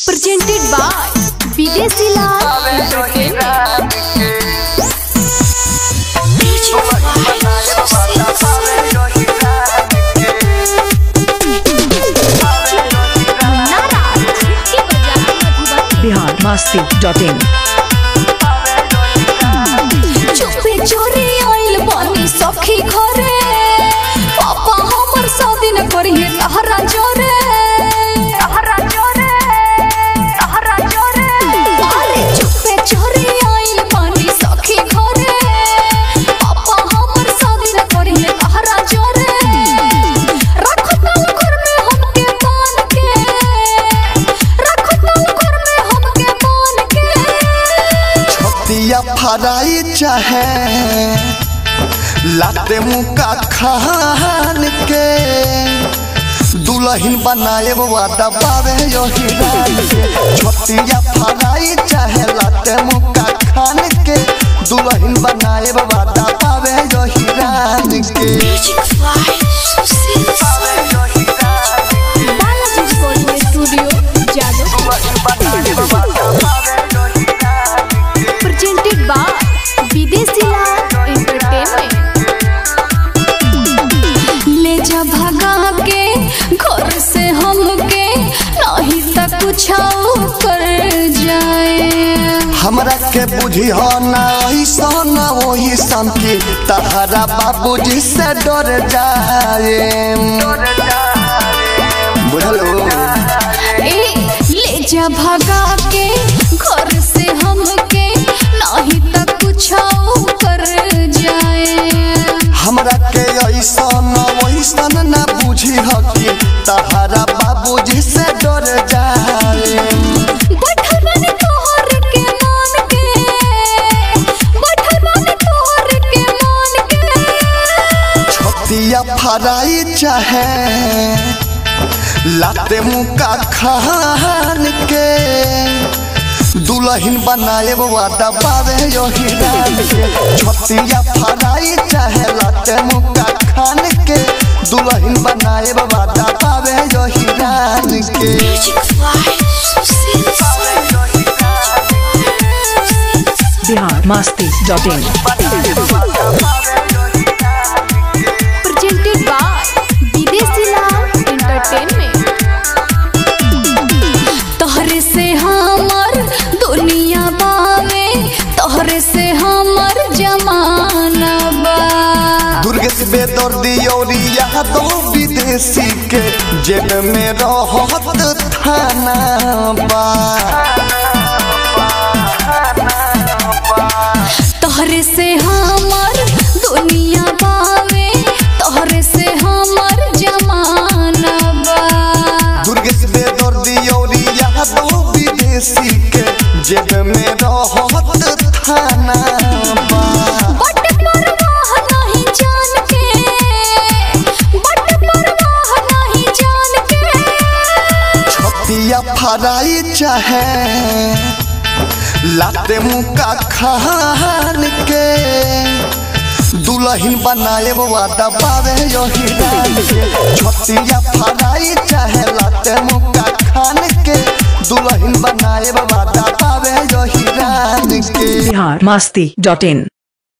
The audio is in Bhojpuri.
presented by Videsi Lal Entertainment. मुन्नारा की बजाय मधुबनी बिहार मस्ती डॉट इन चुपे चोरी आइल बानी सखी घरे पापा हमर शादी न करिए तहरा जोरे तहरा जोरे तहरा जोरे अरे चुपे चोरी आइल बानी सखी घरे पापा हमर शादी न करिए तहरा जोरे रख तल घर में हमके बान के रख तल घर में हमके बान के छतिया फराई चाहे लाते मुका खान के दुल्हन बनाए वादा बावे यो हिरान के छतिया फराई चाहे लाते मुका खान के दुल्हन बनाए वादा बावे यो हिरान के Balaji recording studio Jadav presented by विदेशी लाल एंटरटेनमेंट ले जा भगा के घर से हमके नहीं तक कुछ कर जाए हमरा के बुझी हो ना ऐसा ना वही सन की तहरा बाबूजी से डर जाए बुझलो ए ले जा भगा के घर से हमके नहीं तक कुछ कर जाए हमरा के ऐसा ना वैसा ना बुझी हो कि तहरा बाबूजी से डर जाए बैठल बानी तोहर के मान के बैठल बानी तोहर के मान के छतिया फराई चाहे लाते मुका खान के दुल्हन बनाए वादा बावे यो हिरान के छतिया फराई चाहे लाते मुका खान के दुल्हन बनाए वादा बावे यो हिरान के Bihar Masti dot in presented by विदेशी लाल एंटरटेनमेंट तोहरे से हमर दुनिया बावे तोहरे से हमर जमाना बा दुर्गेश बेदर्दी और यादव विदेशी के जेब में रहत थाना बा तोहरे से हमर दुनिया बावे तोहरे से हमर जमाना बा दुर्गेश बेदर्दी और यादव विदेशी के जेब में रहत थाना बा बट परवाह नहीं जान के बट परवाह नहीं जान के छतिया फराई चाहे लाते मुका खान के दुल्हन बनाए वादा बावे यो हिरान के छतिया फराई चाहे लाते मुका खान के दुल्हन बनाए वादा बावे यो हिरान के बिहार मस्ती डॉट इन